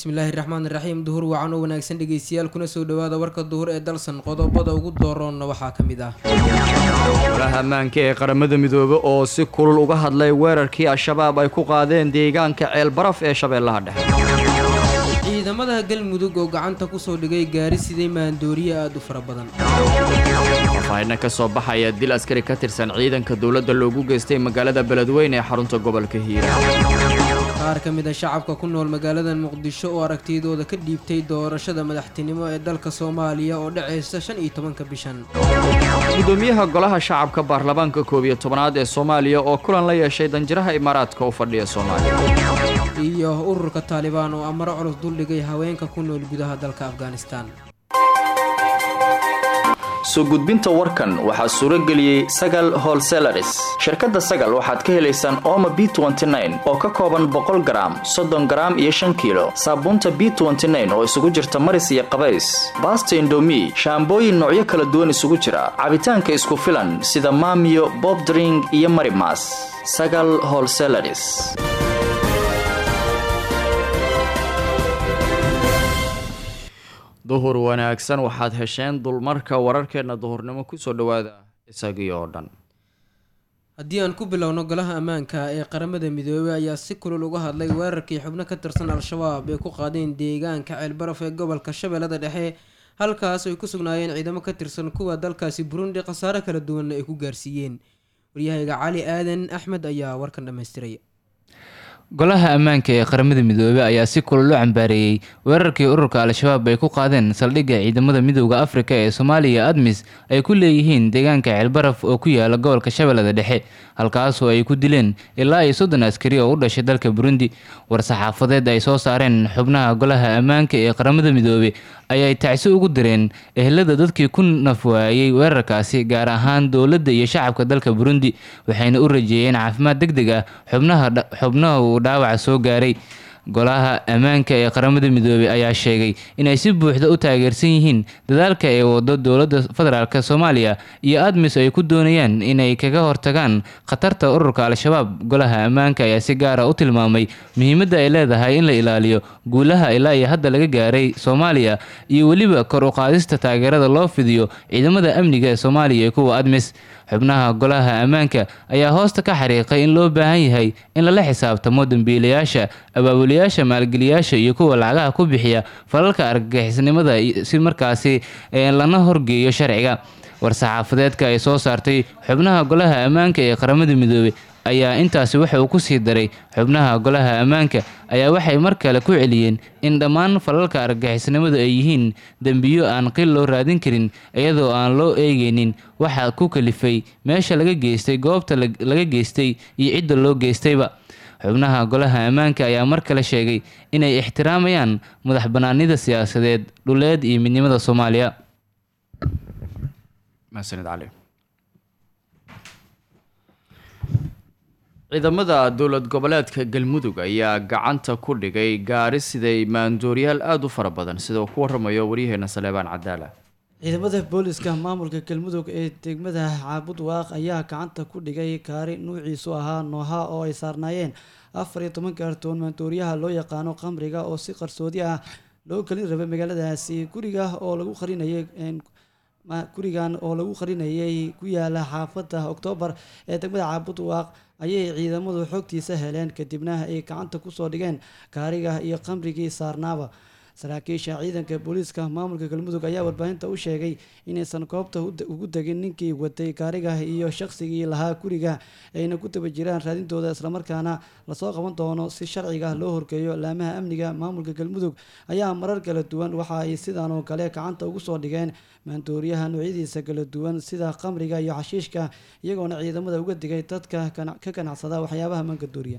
bismillaahi raxmaan raxiim duhur wacan oo wanaagsan dhegeystayaal kuna soo dhawaada warka duhur ee dalsan qodobada ugu dooroonna waxaa ka mid ah golaha ammaanka ee qaramada midoobe oo si kulul uga hadlay weerarkii al-shabaab ay ku qaadeen deegaanka ceelbaraf ee shabeellaha dhexe ciidamada galmudug oo gacanta kusoo dhigay gaari siday maandooriye aada u fara badan faahfaahinna ka soo baxaya dil askari ka tirsan ciidanka dowladda loogu geystay magaalada beledweyne ee xarunta gobolka hiiraan qaar ka mid a shacabka ku nool magaalada muqdisho oo aragtidooda ka dhiibtay doorashada madaxtinimo ee dalka soomaaliya oo dhacaysa shan iyo tobanka bishan gudoomiyaha golaha shacabka baarlamaanka koob iyo tobanaad ee soomaaliya oo kulan la yeeshay danjiraha imaaraadka u fadhiya soomaaliya iyo ururka taalibaan oo amaro culus duldhigay haweenka ku nool gudaha dalka afghanistan soo gudbinta warkan waxaa suuro geliyey sagal holselaris shirkadda sagal waxaad ka helaysaan ooma b oo ka kooban boqol garaam soddon garaam iyo shan kiilo saabuunta b oo isugu jirta maris iyo qabays baasta indomi shaambooyin noocyo kala duwan isugu jira cabitaanka isku filan sida maamiyo bobdring iyo marimas sagal holselaris duhur wanaagsan waxaad hesheen dulmarka wararkeena duhurnimo kusoo dhawaada isagii oo dhan haddii aan ku bilowno golaha ammaanka ee qaramada midoobey ayaa si kulul uga hadlay weerarkii xubno ka tirsan al-shabaab ee ku qaadeen deegaanka ceelbaraf ee gobolka shabeellada dhexe halkaas ay ku sugnaayeen ciidamo ka tirsan kuwa dalkaasi burundi khasaare kala duwanna ay ku gaarsiiyeen waryahayga cali aadan axmed ayaa warkan dhammaystiray golaha ammaanka ee qaramada midoobey ayaa si kulul u cambaareeyey weerarkii ururka al-shabaab ay ku qaadeen saldhigga ciidamada midowda afrika ee soomaaliya admis ay ku leeyihiin deegaanka ceelbaraf oo ku yaala gobolka shabeellada dhexe halkaasoo ay ku dileen ilaa iyo soddon askari oo u dhashay dalka burundi war-saxaafadeed ay soo saareen xubnaha golaha ammaanka ee qaramada midoobey ayay tacsi ugu direen ehelada dadkii ku nafwaayey weerarkaasi gaar ahaan dowladda iyo shacabka dalka burundi waxayna u rajeeyeen caafimaad deg deg ah xubnaha uu dhaawaca soo gaaray golaha ammaanka ee qaramada midoobey ayaa sheegay inay si buuxda u taageersan yihiin dadaalka ay wado dowladda federaalk soomaaliya iyo admis ay ku doonayaan inay kaga hortagaan khatarta ururka al-shabaab golaha ammaanka ayaa si gaara u tilmaamay muhiimadda ay leedahay in la ilaaliyo guulaha ilaa iyo hadda laga gaaray soomaaliya iyo weliba kor u qaadista taageerada loo fidiyo ciidamada amniga ee soomaaliya iyo kuwa admis xubnaha golaha ammaanka ayaa hoosta ka xariiqay in loo baahan yahay in lala xisaabtamo dambiilayaasha abaabulayaasha maalgeliyaasha iyo kuwa lacagaha ku bixiya falalka argagixisnimada si markaasi lana horgeeyo sharciga war-saxaafadeedka ay soo saartay xubnaha golaha ammaanka ee qaramada midoobey ayaa intaasi waxa uu ku sii daray xubnaha golaha ammaanka ayaa waxay mar kale ku celiyeen in dhammaan falalka argagixisnimadu ay yihiin dembiyo aan qil loo raadin karin iyadoo aan loo eegeynin waxa ku kalifay meesha laga geystay goobta laga geystay iyo cidda loo geystayba xubnaha golaha ammaanka ayaa mar kale sheegay inay ixtiraamayaan madax bannaanida siyaasadeed dhuleed iyo midnimada soomaaliya ciidamada dowlad goboleedka galmudug ayaa gacanta ku dhigay gaari siday maandooriyaal aada u fara badan sida uu ku waramayo waryaheena saleebaan cadaala ciidamada booliska maamulka galmudug ee degmada caabud waaq ayaa gacanta ku dhigay gaari nuuciisu ahaa nooha oo ay saarnaayeen afar iyo toban kaartoon maandooriyaha loo yaqaano qamriga oo si qarsoodi ah loo gelin rabay magaaladaasi guriga oo lagu qarinayay gurigan oo lagu qarinayay ku yaala xaafadda oktoobar ee degmada caabud waaq ayay ciidamadu xogtiisa heleen kadibna ay gacanta kusoo dhigeen gaariga iyo qamrigii saarnaaba saraakiisha ciidanka booliiska maamulka galmudug ayaa warbaahinta u sheegay inaysan goobta ugu degin ninkii watay gaariga iyo shaqsigii lahaa guriga ayna ku daba jiraan raadintooda islamarkaana lasoo qaban doono si sharciga loo horgeeyo laamaha amniga maamulka galmudug ayaa marar kala duwan waxa ay sidan oo kale gacanta ugu soo dhigeen maandooriyaha noocyadiisa kala duwan sida qamriga iyo xashiishka iyagoona ciidamada uga digay dadka ka ganacsada waxyaabaha mangadooriya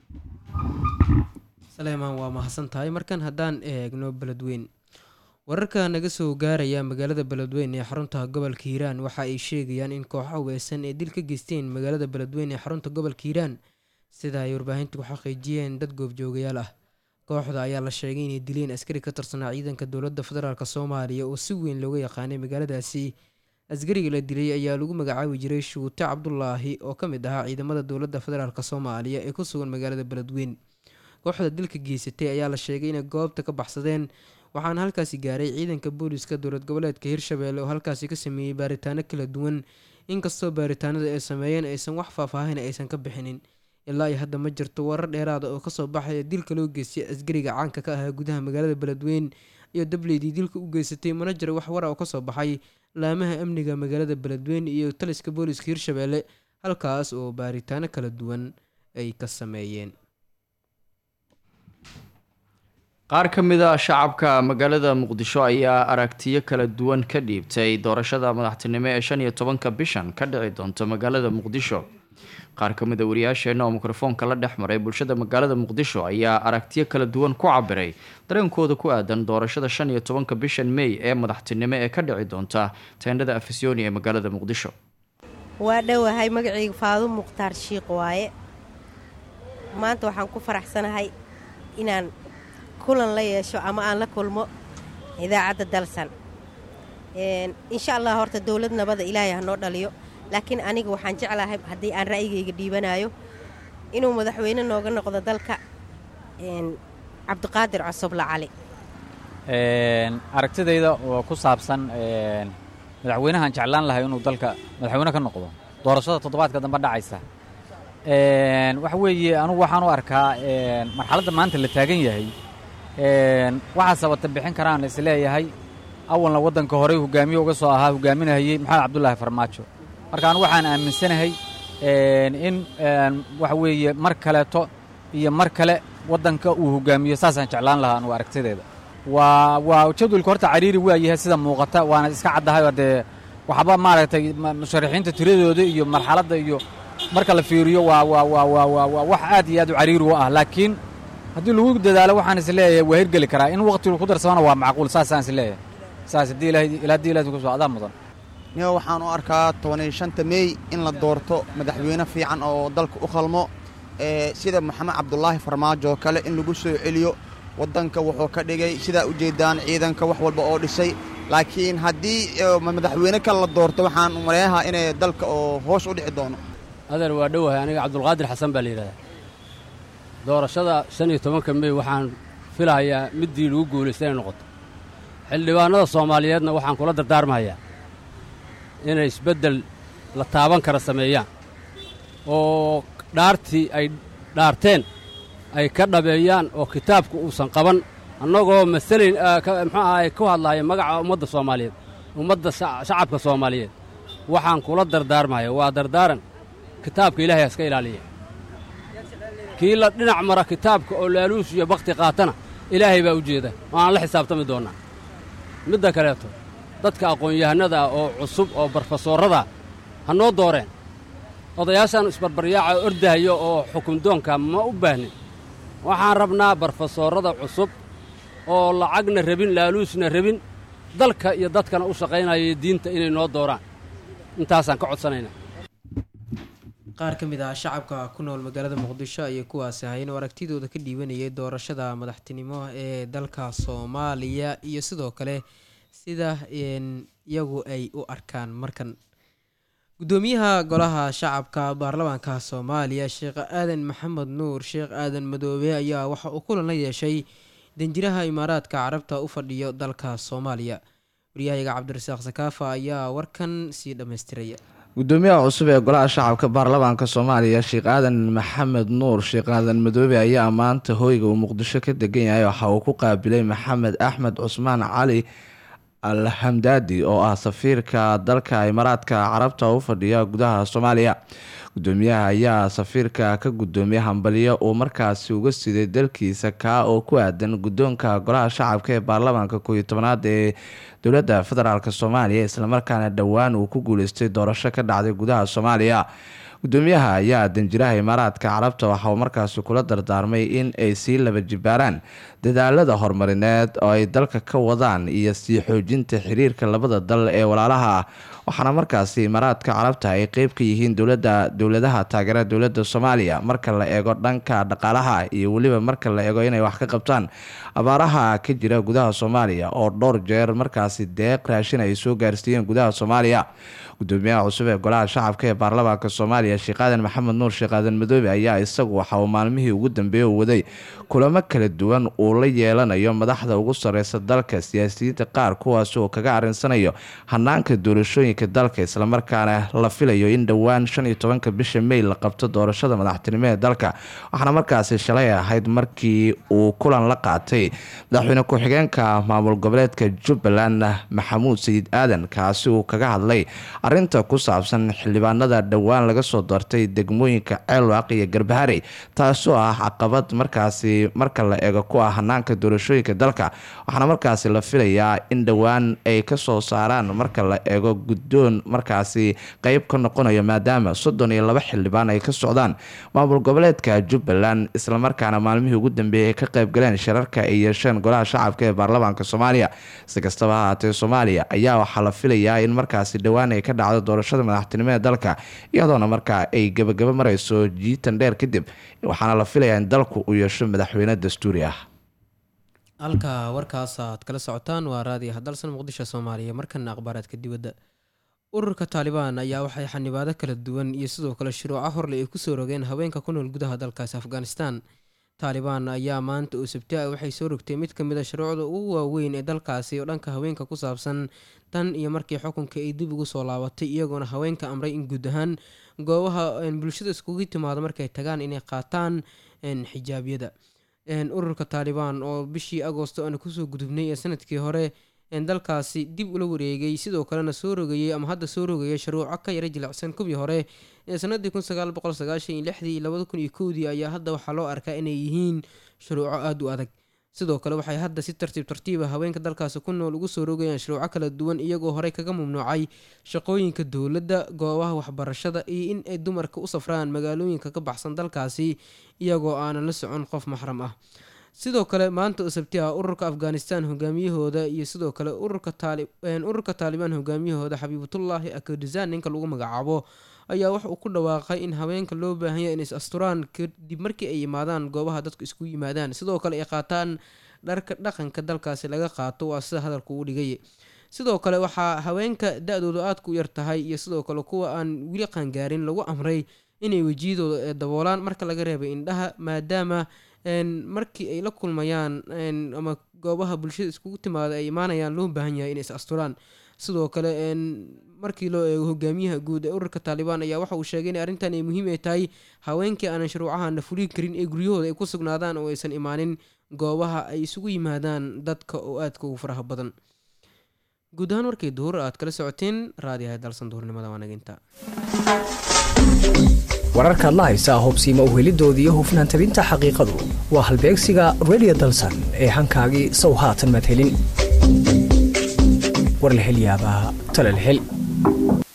saleemaan waa mahadsan tahay markan haddaan eegno beledweyn wararka naga soo gaaraya magaalada beledweyn ee xarunta gobolka hiiraan waxa ay sheegayaan in kooxo haweysan ee dil ka geysteen magaalada beledweyn ee xarunta gobolka hiiraan sida ay warbaahintu ku xaqiijiyeen dad goobjoogayaal ah kooxda ayaa la sheegay inay dileen askari ka tirsanaa ciidanka dowladda federaalk soomaaliya oo si weyn looga yaqaanay magaaladaasi askariga la dilay ayaa lagu magacaabi jiray shuute cabdulaahi oo ka mid ahaa ciidamada dowladda federaalk soomaaliya ee ku sugan magaalada beledweyn kooxda dilka geysatay ayaa la sheegay inay goobta ka baxsadeen waxaana halkaasi gaaray ciidanka booliska dowlad goboleedka hirshabelle oo halkaasi ka sameeyey baaritaano kala duwan inkastoo baaritaanada ay sameeyeen aysan wax faahfaahin aysan ka bixinin ilaa iyo hadda ma jirto warar dheeraada oo kasoo baxaya dilka loo geystay asgariga caanka ka ahaa gudaha magaalada beledweyn iyo dableydii dilka u geysatay mana jiro wax wara oo kasoo baxay laamaha amniga magaalada beledweyn iyo taliska booliska hirshabelle halkaas oo baaritaano kala duwan ay ka sameeyeen qaar ka mid a shacabka magaalada muqdisho ayaa aragtiyo kala duwan ka dhiibtay doorashada madaxtinimo ee shan iyo tobanka bishan ka dhici doonta magaalada muqdisho qaar ka mid a wariyaasheenna oo mikrofoonka la dhex maray bulshada magaalada muqdisho ayaa aragtiyo kala duwan ku cabiray dareenkooda ku aadan doorashada shan iyo tobanka bishan mey ee madaxtinimo ee ka dhici doonta teendhada afisyooni ee magaalada muqdisho waa dhowahay magacayga faadu mukhtaar shiiq waaye maanta waxaan ku faraxsanahay inaan kulan la yeesho ama aan la kulmo idaacadda dalsan insha allah horta dowlad nabada ilaahay hanoo dhaliyo laakiin aniga waxaan jeclahay haddii aan ra'yigayga dhiibanayo inuu madaxweyne nooga noqdo dalka cabdiqaadir cosoble cali aragtidayda oo ku saabsan madaxweynahan jeclaan lahay inuu dalka madaxweyne ka noqdo doorashada toddobaadka dambe dhacaysa waxa weeye anugu waxaan u arkaa marxaladda maanta la taagan yahay waxaa sabata bixin karaan isleeyahay awalna waddanka horey hogaamiye uga soo ahaa hogaaminahayey maxamed cabdulaahi farmaajo marka anugu waxaan aaminsanahay in waxa weeye mar kaleeto iyo mar kale waddanka uu hogaamiyo saasaan jeclaan lahaa anugu aragtideeda waa waa jadwalka horta cariiri waa yahay sida muuqata waana iska caddahay oo dee waxba maaragtay musharaxiinta tiradooda iyo marxaladda iyo marka la fiiriyo waa waa waa waa waa waa wax aad iyo aad u cariiri u ah laakiin haddii lagu dadaalo waxaan is leeyahay waa hirgeli karaa in waqtigu ku darsamana waa macquul saasaan is leeyahay saas haddii ilahay ilaa haddii ilahay kusoo adaa mudan niga waxaan u arkaa tobaniyo shanta meey in la doorto madaxweyne fiican oo dalka u qalmo sida maxamed cabdulaahi farmaajo oo kale in lagu soo celiyo waddanka wuxuu ka dhigay sidaa u jeedaan ciidanka wax walba oo dhisay laakiin haddii madaxweyne kale la doorto waxaan maleeyahaa inay dalka oo hoos u dhici doono adeer waa dhowahay aniga cabdulqaadir xasan baa la yidhahdaa doorashada shan iyo tobanka mey waxaan filahayaa middii lagu guulaysta inay noqoto xildhibaannada soomaaliyeedna waxaan kula dardaarmahayaa inay isbeddel la taaban kara sameeyaan oo dhaartii ay dhaarteen ay ka dhabeeyaan oo kitaabku uusan qaban annagoo masalayn muxuu ahaay ku hadlaaya magaca ummadda soomaaliyeed ummadda shacabka soomaaliyeed waxaan kula dardaarmahaya waa dardaaran kitaabka ilaahay haska ilaaliya kii la dhinac mara kitaabka oo laaluus iyo bakhti qaatana ilaahay baa u jeeda waaan la xisaabtami doonnaa midda kaleeto dadka aqoon-yahanada ah oo cusub oo barfasoorradaa ha noo dooreen odayaashaan isbarbaryaaca ordahayo oo xukundoonka ma u baahnin waxaan rabnaa barfasoorrada cusub oo lacagna rabin laaluusna rabin dalka iyo dadkana u shaqaynaya diinta inay noo dooraan intaasaan ka codsanaynaa qaar ka mid ah shacabka ku nool magaalada muqdisho ayay kuwaasi ahayn oo aragtidooda ka dhiibanayay doorashada madaxtinimo ee dalka soomaaliya iyo sidoo kale sida iyagu ay u arkaan markan gudoomiyaha golaha shacabka baarlamaanka soomaaliya sheekh aadan maxamed nuur sheekh aadan madoobe ayaa waxa uu kulan la yeeshay danjiraha imaaraadka carabta u fadhiyo dalka soomaaliya waryahayaga cabdirasaaq sakaafa ayaa warkan sii dhammaystiraya gudoomiyaha cusub ee golaha shacabka baarlamaanka soomaaliya sheekh aadan maxamed nuur sheekh aadan madoobe ayaa maanta hoyga uu muqdisho ka degan yahay waxa uu ku qaabilay maxamed axmed cusmaan cali al hamdaadi oo ah safiirka dalka imaaraadka carabta u fadhiya gudaha soomaaliya gudoomiyaha ayaa safiirka ka gudoomiyay hambaliyo uu markaasi uga siday dalkiisa kaa oo ku aadan guddoonka golaha shacabka ee baarlamaanka kooiyo tobanaad ee dowladda federaalk soomaaliya islamarkaana dhowaan uu ku guuleystay doorasho ka dhacday gudaha soomaaliya gudoomiyaha ayaa danjiraha imaaraadka carabta waxa uu markaasi kula dardaarmay in ay sii laba jibaaraan dadaalada horumarineed oo ay dalka ka wadaan iyo sii xoojinta xiriirka labada dal ee walaalaha ah waxaana markaasi imaaraadka carabta ay qeyb ka yihiin dowlada dowladaha taageera dowlada soomaaliya marka la eego dhanka dhaqaalaha iyo weliba marka la eego inay wax ka qabtaan abaaraha ka jira gudaha soomaaliya oo dhowr jeer markaasi deeq raashin ay soo gaarsiiyeen gudaha soomaaliya gudoomiyaha cusub ee golaha shacabka ee baarlamaanka soomaaliya sheekh aadan maxamed nuur sheekh aadan madoobe ayaa isagu waxa uu maalmihii ugu dambeeyey u waday kulamo kala duwan uu la yeelanayo madaxda ugu sareysa dalka siyaasiyiinta qaar kuwaas oo kaga arinsanayo hanaanka doorashooyinka dalka islamarkaana la filayo in dhowaan shan iyo tobanka bisha may la qabto doorashada madaxtinimo ee dalka waxaana markaasi shalay ahayd markii uu kulan la qaatay madaxweyne ku-xigeenka maamul goboleedka jubbaland maxamuud sayid aadan kaasi uu kaga hadlay arinta ku saabsan xildhibaanada dhowaan laga soo doortay degmooyinka ceelwaaq iyo garbaharey taasoo ah caqabad markaasi marka la eego ku ah hanaanka doorashooyinka dalka waxaana markaasi la filayaa in dhowaan ay kasoo saaraan marka la eego guddoon markaasi qeyb ka noqonayo maadaama soddon iyo laba xildhibaan ay ka socdaan maamul goboleedka jubbaland islamarkaana maalmihii ugu dambeeyey ay ka qeybgaleen shirarka ay yeesheen golaha shacabka ee baarlamaanka soomaaliya si kastaba ha haatee soomaaliya ayaa waxaa la filayaa in markaasi dhowaan ay ka dhacdo doorashada madaxtinimo ee dalka iyadoona markaa ay gebagabo mareyso jiitan dheer kadib waxaana la filayaa in dalku uu yeesho madaxweyne dastuuri ah halka warkaas aad kala socotaan waa raadiyo hadalsan muqdisho soomaaliya markana akhbaaraadka dibadda ururka taalibaan ayaa waxay xanibaado kala duwan iyo sidoo kale shuruuco horle ay kusoo rogeen haweenka ku nool gudaha dalkaasi afghanistan taalibaan ayaa maanta oo sabti ah waxay soo rogtay mid ka mid a shuruucda ugu waaweyn ee dalkaasi oo dhanka haweenka ku saabsan tan iyo markii xukunka ay dib ugu soo laabatay iyagoona haweenka amray in guud ahaan goobaha bulshada iskugu timaado markay tagaan inay qaataan xijaabyada ururka taalibaan oo bishii agoosto aana kusoo gudubnay ee sanadkii hore dalkaasi dib ula wareegay sidoo kalena soo rogayay ama hadda soo rogaya shuruuco ka yara jilicsan kuwii hore ee sanadii kun sagaal boqol sagaashan iyo lixdii iyo labada kun iyo kowdii ayaa hadda waxaa loo arkaa inay yihiin shuruuco aada u adag sidoo kale waxay hadda si tartiib tartiiba haweenka dalkaasi ku nool ugu soo rogayaan shuruuco kala duwan iyagoo horey kaga mamnuucay shaqooyinka dowladda goobaha waxbarashada iyo in ay dumarka u safraan magaalooyinka ka baxsan dalkaasi iyagoo aanan la socon qof maxram ah sidoo kale maanta oo sabti ah ururka afghanistan hogaamiyahooda iyo sidoo kale ururka taalibaan hogaamiyahooda xabiibatullaahi akadizan ninka lagu magacaabo ayaa waxa uu ku dhawaaqay in haweenka loo baahanya in is asturaan kadib markii ay yimaadaan goobaha dadku isku yimaadaan sidoo kale ay qaataan dharka dhaqanka dalkaasi laga qaato waa sida hadalka uu dhigay sidoo kale waxaa haweenka da-doodu aadka u yar tahay iyo sidoo kale kuwa aan weli qaangaarin lagu amray inay wejiyadooda daboolaan marka laga reebay indhaha maadaama markii ay la kulmayaan ama goobaha bulshada iskugu timaada ay imaanayaan loo baahan yahay inay is asturaan sidoo kale markii loo eego hogaamiyaha guud ee ururka taalibaan ayaa waxa uu sheegay in arrintan ay muhiim ay tahay haweenkii aanan shuruucahana fulin karin ee guryahooda ay ku sugnaadaan oo aysan imaanin goobaha ay isugu yimaadaan dadka oo aadka ugu faraha badan guud ahaan warkay duhur aad kala socoteen raadiyaha dalsan duhurnimada waanaginta wararkaad la haysaa hubsiima uhelidoodii iyo hufnaan tabinta xaqiiqadu waa halbeegsiga radio dalsan ee hankaagii sow haatan maad helin war la hel yaabaa tala la hel